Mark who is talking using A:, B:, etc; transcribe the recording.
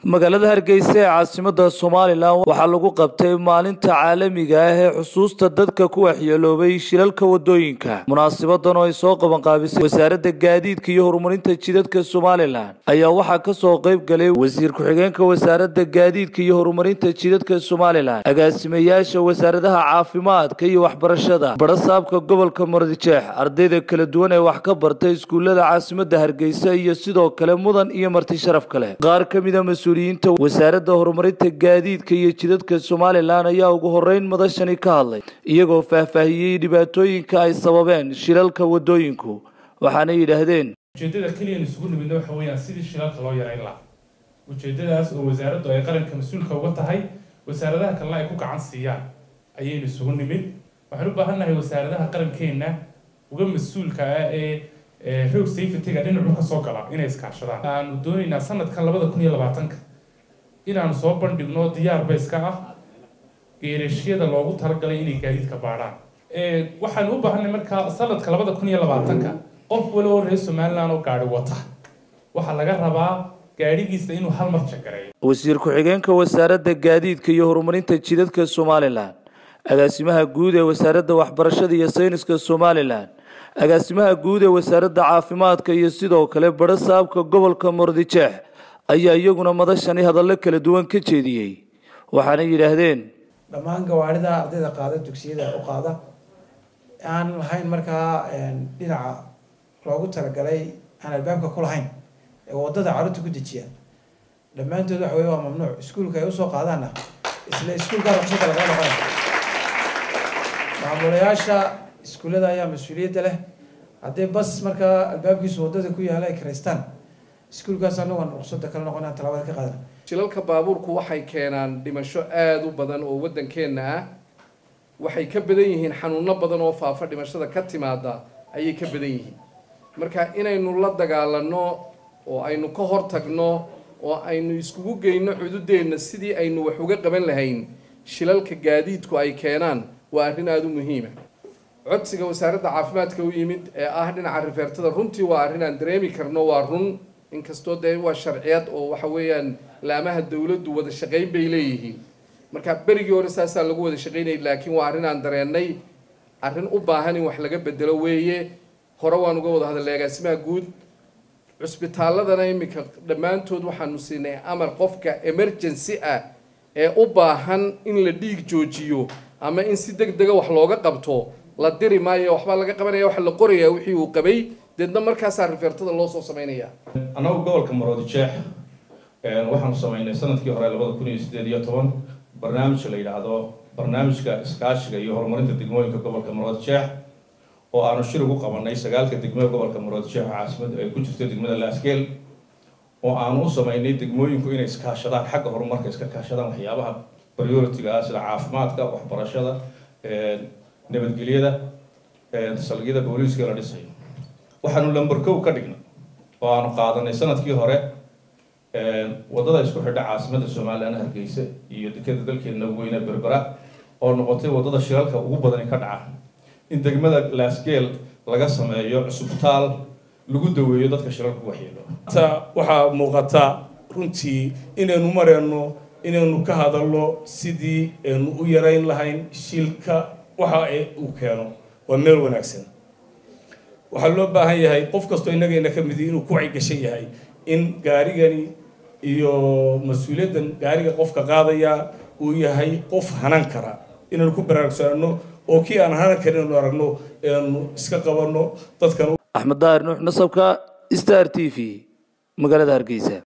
A: magaalada hargeysa ee caasimada somalilan waxaa lagu qabtay maalinta caalamiga ah ee xusuusta dadka ku waxyeeloobay shilalka wadooyinka munaasibadan oo ay soo qabanqaabisay wasaaradda gaadiidka iyo horumarinta jidadka somalilan ayaa waxaa kasoo qayb galay wasiir ku-xigeenka wasaaradda gaadiidka iyo horumarinta jidadka somalilan agaasimayaasha wasaaradaha caafimaadka iyo waxbarashada barasaabka gobolka mardijeex ardayda kala duwan ee wax ka bartay iskuulada caasimada hargeysa iyo sidoo kale mudan iyo marti sharaf kale qaar kamida mas-uuliyiinta wasaaradda horumarinta gaadiidka iyo jidadka somalilan ayaa ugu horeyn madashani ka hadlay iyagoo faahfaahiyey dhibaatooyinka ay sababeen shilalka wadooyinku waxaana yidhaahdeen
B: ujeeddada keliyan isugu nimidna waxa weeyaan sidii shilalka loo yarayn lahaa ujeeddadaas oo wasaaraddu ay qaranka mas-uulka uga tahay wasaaradaha kalena ay ku gacan siiyaan ayaynu isugu nimid waxaan u baahannahay wasaaradaha qarankeenna uga mas-uulka ah ee road safety-ga dhinacu ka soo gala inay iskaashadaan aanu doonaynaa sanadkan labada kun iyo labaatanka inaanu soo bandhigno diyaar bayska ah geerashyada loogu talagalay inay gaadiidka baadhaan waxaan u baahanay markaa sanadka labada kun iyo labaatanka qof waliba reer somaliland oo gaari wata waxaa laga rabaa gaadhigiisa inuu hal mar jagareeyo
A: wasiir ku-xigeenka wasaaradda gaadiidka iyo horumarinta jidadka somalilan agaasimaha guud ee wasaaradda waxbarashada iyo sayniska somalilan agaasimaha guud ee wasaaradda caafimaadka iyo sidoo kale barasaabka gobolka mordijeex ayaa iyaguna madashani hadallo kala duwan ka jeediyey waxaana yidhaahdeen
C: dhammaan gawaarida ardayda qaada dugsiyada u qaada aan lahayn markaa dhinaca loogu talagalay aan albaabka ku lahayn ee wadada carruurta ku dejiya dhammaantood waxa wey waa mamnuuc iskuulka ay usoo qaadaanna isla iskuulkaa ruqsada laga noqonay maamulayaasha iskuullada ayaa mas-uuliyadda leh haddii bas markaa albaabkiisu waddada ku yaala ay karaystaan iskuulkaas anagoon ruqsada kala noqonaan talaabada ka qaadana
D: shilalka baabuurku waxay keenaan dhimasho aada u badan oo waddankeenna ah waxay ka badan yihiin xanuuno badan oo faafa dhimashada ka timaada ayay ka badan yihiin marka inaynu la dagaalano oo aynu ka hortagno oo aynu iskugu geyno cududeenna sidii aynu wax uga qaban lahayn shilalka gaadiidku ay keenaan waa arrin aada u muhiima codsiga wasaaradda caafimaadka u yimid ee ah dhinaca rifeertada runtii waa arrin aan dareemi karno waa run inkastoo dee waa sharciyad oo waxa weeyaan laamaha dawladdu wada shaqayn bay leeyihiin marka berigii hore saasaa lagu wada shaqaynayay laakiin waa arrin aan dareennay arrin u baahan in wax laga bedelo weeye hore waan uga wada hadalnay agaasimaha guud cusbitaalladana iminka dhammaantood waxaanu siinay amar qofka emergency ah ee u baahan in la dhiig joojiyo ama in si deg dega wax looga qabto la diri maayo waxbaa laga qabanaya waxa la qorayaa wixii uu qabay deedna markaasaa rifeertada loo soo sameynaya
E: annagu gobolka maroodijeex waxaanu sameynay sanadkii hore labada kun iyo sideed iyo toban barnaamij la yidhaahdo barnaamijka iskaashiga iyo horumarinta degmooyinka gobolka maroodijeex oo aanu shir ugu qabanay sagaalka degmada gobolka maroodijeex caasimada ay ku jirto degmada laasgeel oo aanu u sameynay degmooyinku inay iskaashadaan xagga horumarka iska kaashadaan waxyaabaha priority-ga ah sida caafimaadka waxbarashada nabadgelyada salgiyada booliiska la dhisayo waxaanu lamber kow ka dhignay oo aanu qaadanay sanadkii hore waddada isku xidha caasimada somalilan hargeysa iyo dekeda dalkeena weyne berbera oo noqotay waddada shilalka ugu badani ka dhaca in degmada laasgeel laga sameeyo cusubtaal lagu daweeyo dadka shilalka ku waxyeelo
F: waxaa muuqata runtii inaynu mareyno inaynu ka hadalno sidii aynu u yarayn lahayn shilka waxa uu keeno waa meel wanaagsan waxaa loo baahan yahay qof kastoo innagayna ka midi inuu ku wacyigashan yahay in gaarigani iyo mas-uuliyaddan gaariga qofka qaadaya uu yahay qof hanan kara inaynu ku baraarugsanano oo kii aan hanan karin inaynu aragno eanu iska qabanno dadkan
A: axmed daahir nuux nasabka star t v magaalada hargeysa